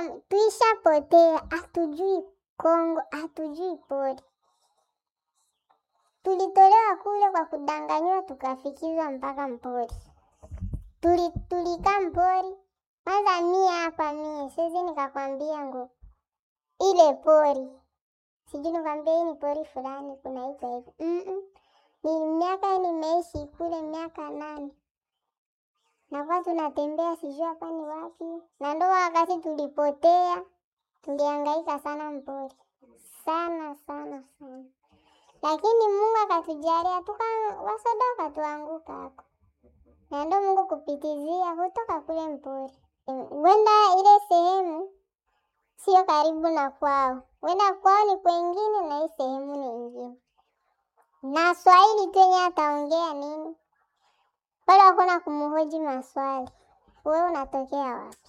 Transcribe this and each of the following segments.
tuishapotea, hatujui Kongo, hatujui pori. Tulitolewa kule kwa kudanganyiwa, tukafikizwa mpaka mpori. Tuli, tulikaa mpori kwanza. Mie hapa mie siwezi nikakwambia ngo ile pori sijui nikwambia hii ni pori fulani kunaitwa hivi mm -mm. Ni miaka nimeishi kule miaka nane nakuwa tunatembea sijui hapa ni wapi, na ndo wakati tulipotea, tulihangaika sana mpori sana sana sana, lakini Mungu akatujalia tuka wasoda wakatuanguka hako, na ndo Mungu kupitizia kutoka kule mpori, wenda ile sehemu sio karibu na kwao, wenda kwao ni kwengine na hii sehemu ni ingine, na Swahili tu yenye ataongea nini pale hakuna kumhoji maswali. Wewe unatokea wapi?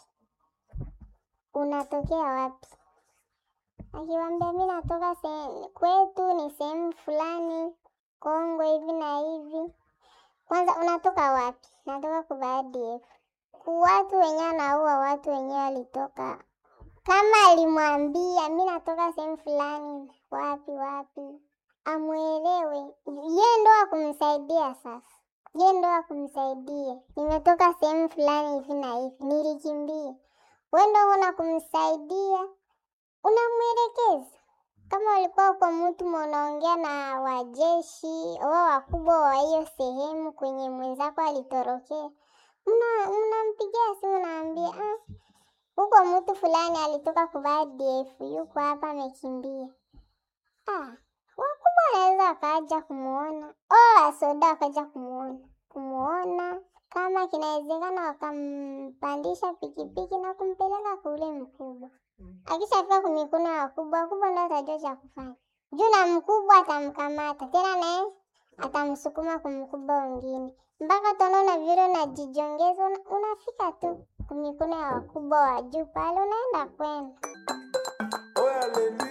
Unatokea wapi? Akiwambia mi natoka sehemu kwetu ni sehemu fulani Kongo hivi na hivi. Kwanza unatoka wapi? Natoka kubadf. Watu wenyewe anaua watu wenyewe walitoka, kama alimwambia mi natoka sehemu fulani wapi wapi, amwelewe ye ndo akumsaidia sasa ye ndo akumsaidia, nimetoka sehemu fulani hivi na hivi, nilikimbia. We ndo una kumsaidia, unamwelekeza. Kama ulikuwa uko mtu unaongea na wajeshi wao wakubwa wa hiyo sehemu kwenye mwenzako alitorokea, mnampigia simu, naambia ah, huko mtu fulani alitoka kuvaa DF yuko hapa amekimbia. Ah, wakubwa wanaweza wakaja kumuona o wasoda wakaja kumuona kumuona, kama kinawezekana wakampandisha pikipiki na kumpeleka kule mkubwa. Akishafika kumikono ya wakubwa, wakubwa ndo atajua cha kufanya juu, na mkubwa atamkamata tena, naye atamsukuma kumkubwa wengine, mpaka utaona vile unajijongeza, unafika tu kumikono ya wakubwa wa juu pale, unaenda kwenda